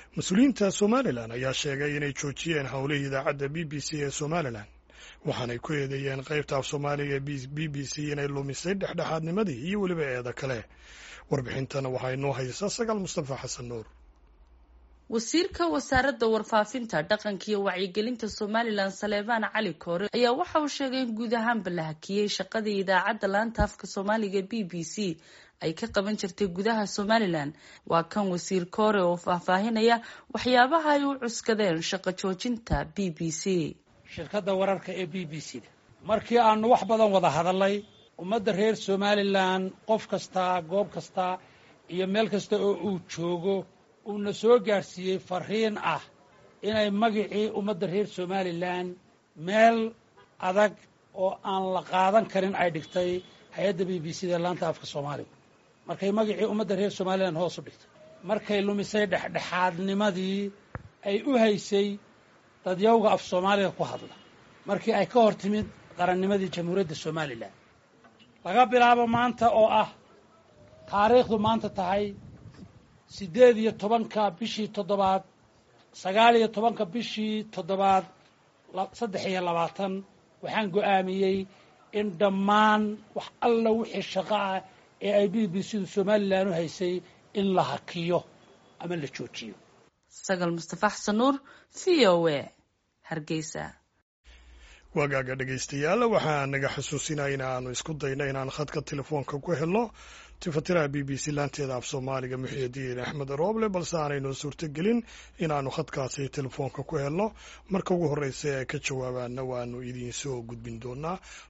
mas-uuliyiinta somalilan ayaa sheegay inay joojiyeen howlihii idaacadda b b c ee somalilan waxaanay ku eedeeyeen qaybta af soomaaliga ee b b c inay lumisay dhexdhexaadnimadii iyo weliba eeda kale warbixintana waxaa inoo haysaa sagaal mustafa xasan nuur wasiirka wasaaradda warfaafinta dhaqanka iyo wacyigelinta somalilan saleebaan cali koore ayaa waxa uu sheegay in guud ahaanba la hakiyey shaqadii idaacadda laanta afka soomaaliga b b c ay ka qaban jirtay gudaha somalilan waa kan wasiir koore oo faahfaahinaya waxyaabaha ay u cuskadeen shaqo joojinta b b c shirkadda wararka ee b b c da markii aanu wax badan wada hadalnay ummadda reer somalilan qof kasta goob kasta iyo meel kasta oo uu joogo uuna soo gaadhsiiyey fariin ah inay magicii ummadda reer somalilan meel adag oo aan la qaadan karin ay dhigtay hay-adda b b c da laanta afka soomaaliga markay magicii ummadda reer somalilan hoos u dhigtay markay lumisay dhexdhexaadnimadii ay u haysay dadyawga af soomaaliga ku hadla markii ay ka hor timid qarannimadii jamhuuriyadda somalilan laga bilaabo maanta oo ah taariikhdu maanta tahay siddeed iyo tobanka bishii toddobaad sagaal iyo tobanka bishii toddobaad saddex iyo labaatan waxaan go'aamiyey in dhammaan wax alla wixii shaqo ah ee ay b b c du somalilan u haysay in la hakiyo ama la joojiyo sagal mustafa xasan nuur v o a hargeysa waagaaga dhegaystayaal waxaa naga xusuusinaya in aanu isku dayno inaan khadka telefoonka ku helno tifatiraha b b c laanteeda af soomaaliga muxiidiin axmed rooble balse aanayno suurtogelin inaannu khadkaasi telefoonka ku helno marka ugu horreysa ee ka jawaabaana waanu idiin soo gudbin doonaa